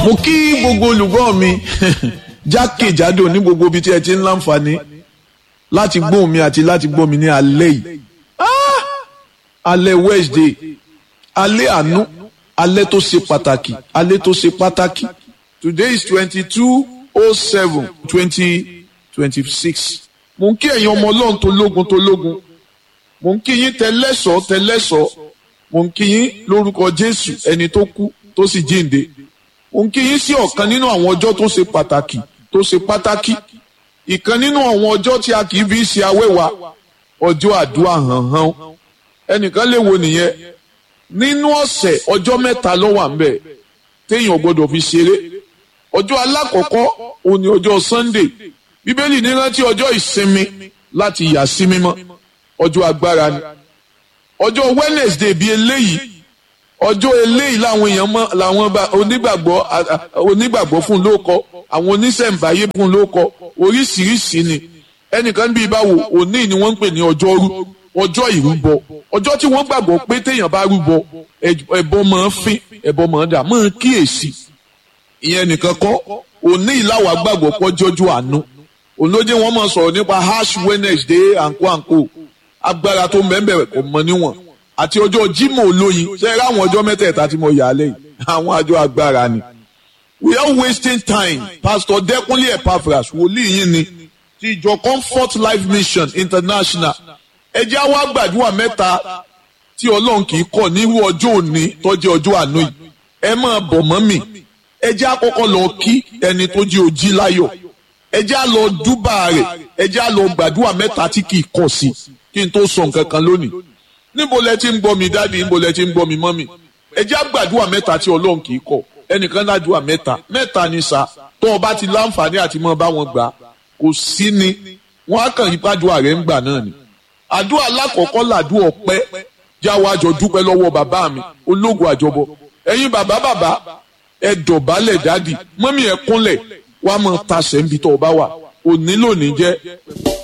mo kí gbogbo olùgbọ́ mi jákèjádò ní gbogbo ibi tí ẹ ti ń láǹfààní láti gbóhùn mi àti láti gbọ́ mi ní alẹ́ yìí Ah! alẹ́ Wednesday alẹ́ àánú alẹ́ tó ṣe pàtàkì alẹ́ tó ṣe pàtàkì today is twenty two oh seven twenty twenty six mo ń kí ẹ̀yin ọmọ ọlọ́run tó lógun tó lógun mo ń kí yín tẹlẹ́sọ̀ tẹlẹ́sọ̀ mo ń kí yín lórúkọ Jésù ẹni tó kú tó sì jíǹde mo ń kí yín sí ọ̀kan nínú àwọn ọjọ́ tó ṣe pàtàkì tó ṣe pàtàkì ìkan nínú àwọn ọjọ́ tí a kì í fi ṣe awẹ́wà ọjọ́ àdúrà hànhàn ẹnìkan lè wo nìyẹn nínú ọ̀sẹ̀ ọjọ́ mẹ́ta ló wà ńbẹ̀ téèyàn gbọ́dọ̀ fi ṣeré ọjọ́ alákọ̀ọ́kọ́ òní ọjọ́ Sunday bíbélì ní rántí ọjọ́ ìsinmi láti yà sí mímọ́ ọjọ́ agbára ni ọjọ́ Wednesday bíi eléyìí ọjọ́ eléyìí làwọn èèyàn mọ làwọn onígbàgbọ́ onígbàgbọ́ fún lóko àwọn oníṣẹ̀ǹbáyé fún lóko oríṣiríṣi ni ẹnìkan bíi báwo òní ni wọ́n ń pè ní ọjọ́rú ọjọ́ ìrúbọ ọjọ́ tí wọ́n gbàgbọ́ pé téèyàn bá rúbọ ẹbọ máa ń fín ẹbọ máa ń dà máa ń kíyèsí ìyẹn nìkan kọ́ òní ìlàwà gbàgbọ́ pọ́jọ́jú àánú ònlódé wọn máa sọ̀rọ̀ nípa ash Wednesday àǹkó àǹkó agbára tó mẹ́mbẹ̀rẹ̀ kò mọ níwọ̀n àti ọjọ́ Jímọ̀ olóyin ṣe é ráwọn ọjọ́ mẹ́tẹ̀ẹ̀ta tí mo yà á lẹ́yìn àwọn àjọ agbára ni. we are wasting time Pastor Dẹ́kunlé Epaphras wòlíì yín ni ti ìjọ Comfort Life Mission International ẹ jẹ́ àwa gbàdúrà mẹ́ta tí Ọlọ́run kì í kọ̀ nírú ọjọ́ òní tó jẹ́ ọjọ́ àánú yìí ẹ máa bọ̀ mọ́ mi ẹ jẹ́ àkọ́kọ́ lọ kí ẹni tó jí ojí láyọ̀ ẹ jẹ́ à lọ dúbà rẹ̀ ẹ jẹ́ à lọ gbàdúrà mẹ́ta tí kì í kọ̀ sí kí n tó sọ nǹkan kan lónìí níbo lẹ ti ń gbọ́ mi dáàdi níbo lẹ ti ń gbọ́ mi mọ́mì ẹ jẹ́ àgbàdúrà mẹ́ta tí ọlọ́run kì í kọ̀ ẹnìkan ládùúà mẹ́ta mẹ́ta ni sá tó o bá ti láǹfààní àti mọ́ bá wọn gbà kò sí ni wọ́n á kàn yí pàdúrà rẹ̀ ń gbà náà ni àdúrà alákọ̀ọ́kọ́ làdúrà ọpẹ́ jáwọ́ àjọ dúpẹ́ lọ́wọ́ bàbá mi ológun àjọbọ ẹ̀yin bàbá bàbá ẹ dọ̀bálẹ̀ dáàdi mọ́mì ẹ kúnlẹ̀ wàá mọ̀ tasẹ̀ ń bi tó o bá wà òní lónìí jẹ́